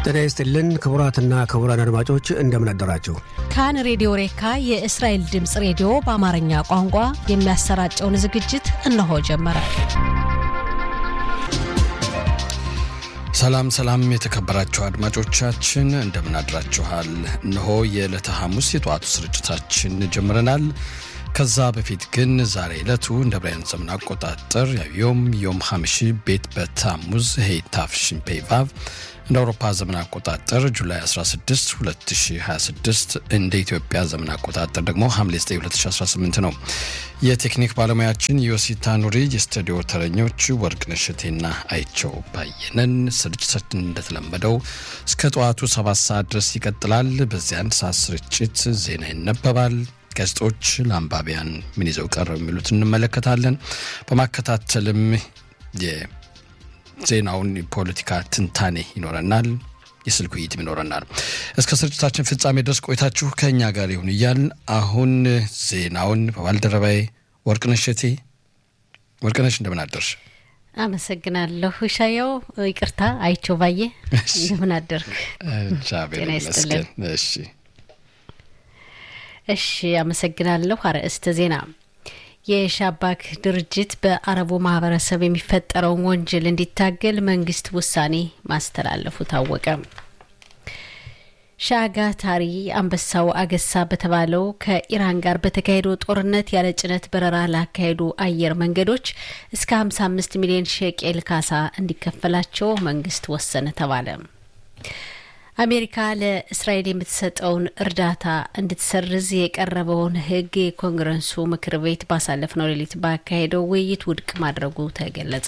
ጤና ይስጥልን ክቡራትና ክቡራን አድማጮች እንደምን አደራችሁ። ካን ሬዲዮ ሬካ የእስራኤል ድምፅ ሬዲዮ በአማርኛ ቋንቋ የሚያሰራጨውን ዝግጅት እነሆ ጀመረ። ሰላም ሰላም፣ የተከበራችሁ አድማጮቻችን እንደምን አድራችኋል? እነሆ የዕለተ ሐሙስ የጠዋቱ ስርጭታችን ጀምረናል። ከዛ በፊት ግን ዛሬ ዕለቱ እንደ ብራያን ዘመን አቆጣጠር ዮም ዮም ሐምሺ ቤት በታሙዝ ሄይታፍሽን ፔቫቭ እንደ አውሮፓ ዘመን አቆጣጠር ጁላይ 16 2026 እንደ ኢትዮጵያ ዘመን አቆጣጠር ደግሞ ሐምሌ 9 2018 ነው። የቴክኒክ ባለሙያችን ዮሲታ ኑሪ፣ የስቱዲዮ ተረኞች ወርቅነሽ እሸቴና አይቸው ባየነን። ስርጭታችን እንደተለመደው እስከ ጠዋቱ ሰባት ሰዓት ድረስ ይቀጥላል። በዚህ አንድ ሰዓት ስርጭት ዜና ይነበባል። ጋዜጦች ለአንባቢያን ምን ይዘው ቀረብ የሚሉት እንመለከታለን። በማከታተልም ዜናውን የፖለቲካ ትንታኔ ይኖረናል። የስልክ ውይይትም ይኖረናል። እስከ ስርጭታችን ፍጻሜ ድረስ ቆይታችሁ ከእኛ ጋር ይሁን እያል አሁን ዜናውን በባልደረባዬ ወርቅነሽ እቴ ወርቅነሽ እንደምን አደርሽ? አመሰግናለሁ ሻየው። ይቅርታ አይቸው ባየ እንደምን አደርክ? ጤና ይስጥልን። እሺ እሺ፣ አመሰግናለሁ። አርዕስተ ዜና የሻባክ ድርጅት በአረቡ ማህበረሰብ የሚፈጠረውን ወንጀል እንዲታገል መንግስት ውሳኔ ማስተላለፉ ታወቀ። ሻጋ ታሪ አንበሳው አገሳ በተባለው ከኢራን ጋር በተካሄደው ጦርነት ያለ ጭነት በረራ ላካሄዱ አየር መንገዶች እስከ 55 ሚሊዮን ሼቄል ካሳ እንዲከፈላቸው መንግስት ወሰነ ተባለ። አሜሪካ ለእስራኤል የምትሰጠውን እርዳታ እንድትሰርዝ የቀረበውን ሕግ የኮንግረሱ ምክር ቤት ባሳለፍነው ሌሊት ባካሄደው ውይይት ውድቅ ማድረጉ ተገለጸ።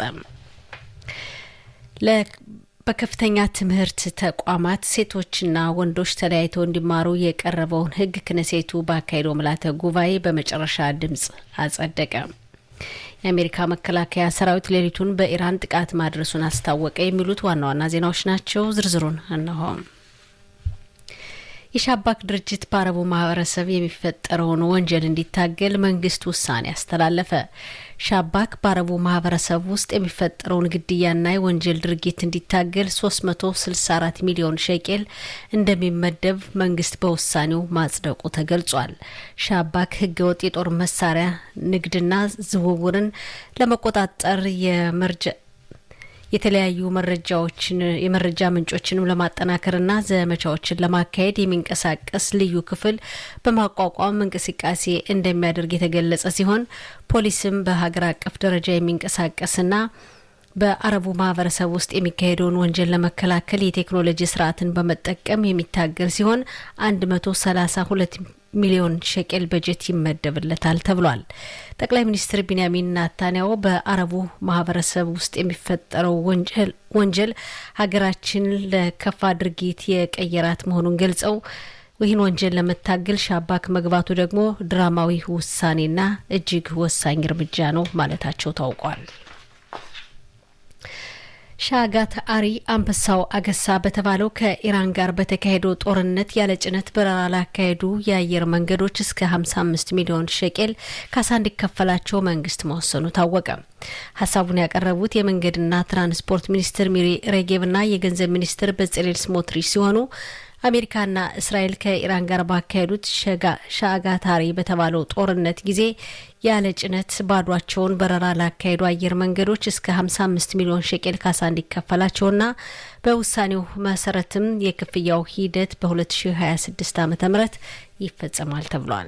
በከፍተኛ ትምህርት ተቋማት ሴቶችና ወንዶች ተለያይተው እንዲማሩ የቀረበውን ሕግ ክነሴቱ ባካሄደው ምልዓተ ጉባኤ በመጨረሻ ድምጽ አጸደቀ። የአሜሪካ መከላከያ ሰራዊት ሌሊቱን በኢራን ጥቃት ማድረሱን አስታወቀ። የሚሉት ዋና ዋና ዜናዎች ናቸው። ዝርዝሩን እነሆ። የሻባክ ድርጅት በአረቡ ማህበረሰብ የሚፈጠረውን ወንጀል እንዲታገል መንግስት ውሳኔ አስተላለፈ። ሻባክ በአረቡ ማህበረሰብ ውስጥ የሚፈጠረውን ግድያና የወንጀል ድርጊት እንዲታገል 364 ሚሊዮን ሼቄል እንደሚመደብ መንግስት በውሳኔው ማጽደቁ ተገልጿል። ሻባክ ህገወጥ የጦር መሳሪያ ንግድና ዝውውርን ለመቆጣጠር የመርጃ የተለያዩ መረጃዎችን የመረጃ ምንጮችንም ለማጠናከርና ዘመቻዎችን ለማካሄድ የሚንቀሳቀስ ልዩ ክፍል በማቋቋም እንቅስቃሴ እንደሚያደርግ የተገለጸ ሲሆን ፖሊስም በሀገር አቀፍ ደረጃ የሚንቀሳቀስና በአረቡ ማህበረሰብ ውስጥ የሚካሄደውን ወንጀል ለመከላከል የቴክኖሎጂ ስርዓትን በመጠቀም የሚታገል ሲሆን 132 ሚሊዮን ሸቄል በጀት ይመደብለታል ተብሏል። ጠቅላይ ሚኒስትር ቢንያሚን ናታንያሁ በአረቡ ማህበረሰብ ውስጥ የሚፈጠረው ወንጀል ሀገራችን ለከፋ ድርጊት የቀየራት መሆኑን ገልጸው ይህን ወንጀል ለመታገል ሻባክ መግባቱ ደግሞ ድራማዊ ውሳኔና እጅግ ወሳኝ እርምጃ ነው ማለታቸው ታውቋል። ሻጋት አሪ አንበሳው አገሳ በተባለው ከኢራን ጋር በተካሄደው ጦርነት ያለ ጭነት በረራ ላካሄዱ የአየር መንገዶች እስከ 55 ሚሊዮን ሸቄል ካሳ እንዲከፈላቸው መንግስት መወሰኑ ታወቀ። ሀሳቡን ያቀረቡት የመንገድና ትራንስፖርት ሚኒስትር ሚሪ ሬጌቭና የገንዘብ ሚኒስትር በጽሌል ስሞትሪች ሲሆኑ አሜሪካና እስራኤል ከኢራን ጋር ባካሄዱት ሻጋታሪ በተባለው ጦርነት ጊዜ ያለ ጭነት ባዷቸውን በረራ ላካሄዱ አየር መንገዶች እስከ 55 ሚሊዮን ሸቄል ካሳ እንዲከፈላቸውና በውሳኔው መሰረትም የክፍያው ሂደት በ2026 ዓ ም ይፈጸማል ተብሏል።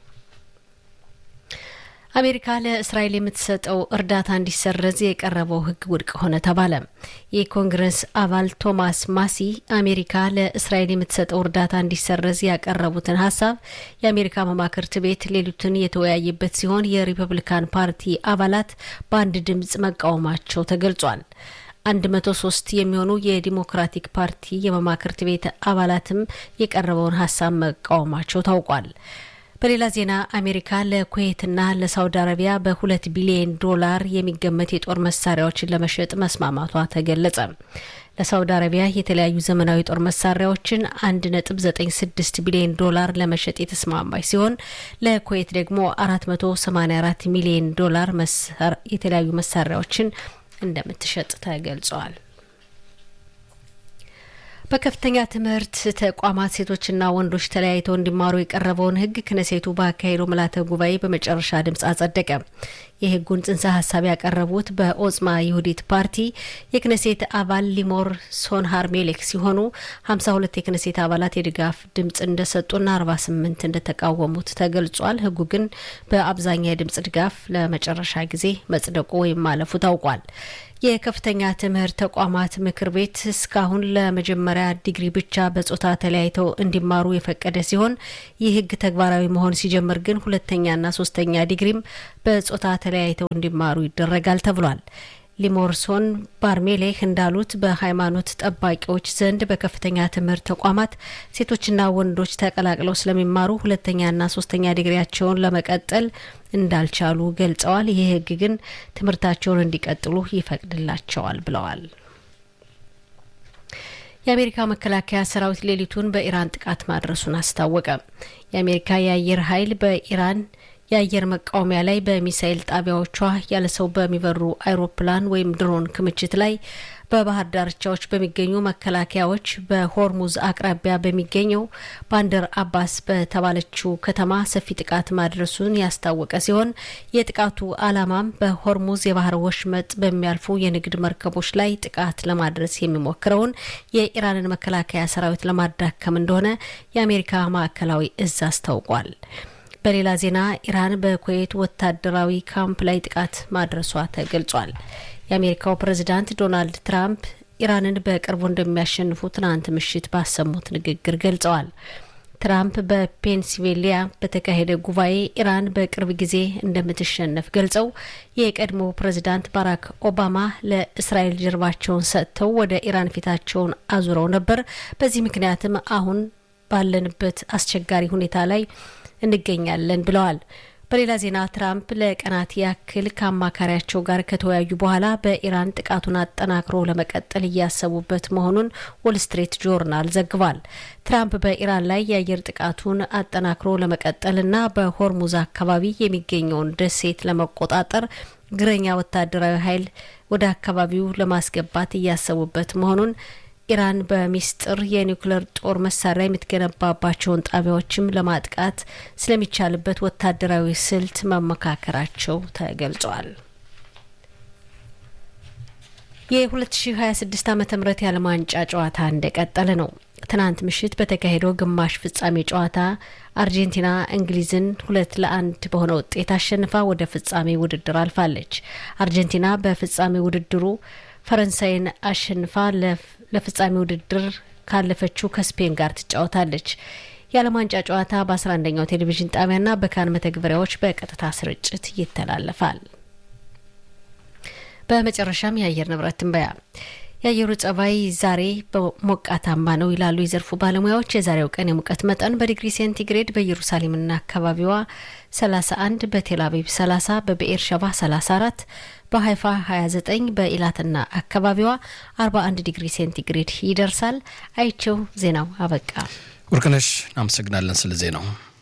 አሜሪካ ለእስራኤል የምትሰጠው እርዳታ እንዲሰረዝ የቀረበው ሕግ ውድቅ ሆነ ተባለ። የኮንግረስ አባል ቶማስ ማሲ አሜሪካ ለእስራኤል የምትሰጠው እርዳታ እንዲሰረዝ ያቀረቡትን ሀሳብ የአሜሪካ መማክርት ቤት ሌሊቱን የተወያየበት ሲሆን የሪፐብሊካን ፓርቲ አባላት በአንድ ድምጽ መቃወማቸው ተገልጿል። አንድ መቶ ሶስት የሚሆኑ የዲሞክራቲክ ፓርቲ የመማክርት ቤት አባላትም የቀረበውን ሀሳብ መቃወማቸው ታውቋል። በሌላ ዜና አሜሪካ ለኩዌትና ለሳውዲ አረቢያ በሁለት ቢሊዮን ዶላር የሚገመት የጦር መሳሪያዎችን ለመሸጥ መስማማቷ ተገለጸ። ለሳውዲ አረቢያ የተለያዩ ዘመናዊ ጦር መሳሪያዎችን አንድ ነጥብ ዘጠኝ ስድስት ቢሊዮን ዶላር ለመሸጥ የተስማማች ሲሆን ለኩዌት ደግሞ አራት መቶ ሰማኒያ አራት ሚሊዮን ዶላር የተለያዩ መሳሪያዎችን እንደምትሸጥ ተገልጸዋል። በከፍተኛ ትምህርት ተቋማት ሴቶችና ወንዶች ተለያይተው እንዲማሩ የቀረበውን ሕግ ክነሴቱ ባካሄደው ምልዓተ ጉባኤ በመጨረሻ ድምፅ አጸደቀ። የሕጉን ጽንሰ ሀሳብ ያቀረቡት በኦጽማ ይሁዲት ፓርቲ የክነሴት አባል ሊሞር ሶንሃር ሜሌክ ሲሆኑ 52 የክነሴት አባላት የድጋፍ ድምፅ እንደሰጡና 48 እንደተቃወሙት ተገልጿል። ሕጉ ግን በአብዛኛው የድምፅ ድጋፍ ለመጨረሻ ጊዜ መጽደቁ ወይም ማለፉ ታውቋል። የከፍተኛ ትምህርት ተቋማት ምክር ቤት እስካሁን ለመጀመሪያ ዲግሪ ብቻ በጾታ ተለያይተው እንዲማሩ የፈቀደ ሲሆን ይህ ህግ ተግባራዊ መሆን ሲጀምር ግን ሁለተኛና ሶስተኛ ዲግሪም በጾታ ተለያይተው እንዲማሩ ይደረጋል ተብሏል። ሊሞርሶን ባርሜሌህ እንዳሉት በሃይማኖት ጠባቂዎች ዘንድ በከፍተኛ ትምህርት ተቋማት ሴቶችና ወንዶች ተቀላቅለው ስለሚማሩ ሁለተኛና ሶስተኛ ዲግሪያቸውን ለመቀጠል እንዳልቻሉ ገልጸዋል። ይህ ህግ ግን ትምህርታቸውን እንዲቀጥሉ ይፈቅድላቸዋል ብለዋል። የአሜሪካ መከላከያ ሰራዊት ሌሊቱን በኢራን ጥቃት ማድረሱን አስታወቀ። የአሜሪካ የአየር ኃይል በኢራን የአየር መቃወሚያ ላይ በሚሳኤል ጣቢያዎቿ ያለ ሰው በሚበሩ አይሮፕላን ወይም ድሮን ክምችት ላይ በባህር ዳርቻዎች በሚገኙ መከላከያዎች በሆርሙዝ አቅራቢያ በሚገኘው ባንደር አባስ በተባለችው ከተማ ሰፊ ጥቃት ማድረሱን ያስታወቀ ሲሆን የጥቃቱ ዓላማም በሆርሙዝ የባህር ወሽመጥ በሚያልፉ የንግድ መርከቦች ላይ ጥቃት ለማድረስ የሚሞክረውን የኢራንን መከላከያ ሰራዊት ለማዳከም እንደሆነ የአሜሪካ ማዕከላዊ እዝ አስታውቋል። በሌላ ዜና ኢራን በኩዌት ወታደራዊ ካምፕ ላይ ጥቃት ማድረሷ ተገልጿል። የአሜሪካው ፕሬዚዳንት ዶናልድ ትራምፕ ኢራንን በቅርቡ እንደሚያሸንፉ ትናንት ምሽት ባሰሙት ንግግር ገልጸዋል። ትራምፕ በፔንሲልቬሊያ በተካሄደ ጉባኤ ኢራን በቅርብ ጊዜ እንደምትሸነፍ ገልጸው የቀድሞ ፕሬዚዳንት ባራክ ኦባማ ለእስራኤል ጀርባቸውን ሰጥተው ወደ ኢራን ፊታቸውን አዙረው ነበር። በዚህ ምክንያትም አሁን ባለንበት አስቸጋሪ ሁኔታ ላይ እንገኛለን ብለዋል። በሌላ ዜና ትራምፕ ለቀናት ያክል ከአማካሪያቸው ጋር ከተወያዩ በኋላ በኢራን ጥቃቱን አጠናክሮ ለመቀጠል እያሰቡበት መሆኑን ዎል ስትሪት ጆርናል ዘግቧል። ትራምፕ በኢራን ላይ የአየር ጥቃቱን አጠናክሮ ለመቀጠልና በሆርሙዝ አካባቢ የሚገኘውን ደሴት ለመቆጣጠር እግረኛ ወታደራዊ ኃይል ወደ አካባቢው ለማስገባት እያሰቡበት መሆኑን ኢራን በሚስጥር የኒውክሌር ጦር መሳሪያ የምትገነባባቸውን ጣቢያዎችም ለማጥቃት ስለሚቻልበት ወታደራዊ ስልት መመካከራቸው ተገልጿል። የ2026 ዓ ም የዓለም ዋንጫ ጨዋታ እንደቀጠለ ነው። ትናንት ምሽት በተካሄደው ግማሽ ፍጻሜ ጨዋታ አርጀንቲና እንግሊዝን ሁለት ለአንድ በሆነ ውጤት አሸንፋ ወደ ፍጻሜ ውድድር አልፋለች። አርጀንቲና በፍጻሜ ውድድሩ ፈረንሳይን አሸንፋ ለፍጻሜ ውድድር ካለፈችው ከስፔን ጋር ትጫወታለች። የዓለም ዋንጫ ጨዋታ በ11ኛው ቴሌቪዥን ጣቢያና በካን መተግበሪያዎች በቀጥታ ስርጭት ይተላለፋል። በመጨረሻም የአየር ንብረት ትንበያ። የአየሩ ጸባይ ዛሬ ሞቃታማ ነው ይላሉ የዘርፉ ባለሙያዎች። የዛሬው ቀን የሙቀት መጠን በዲግሪ ሴንቲግሬድ በኢየሩሳሌምና አካባቢዋ 31፣ በቴል አቪቭ 30፣ በብኤር ሸባ 34፣ በሀይፋ 29፣ በኢላትና አካባቢዋ 41 ዲግሪ ሴንቲግሬድ ይደርሳል። አይቸው ዜናው አበቃ። ወርቅነሽ እናመሰግናለን ስለ ዜናው።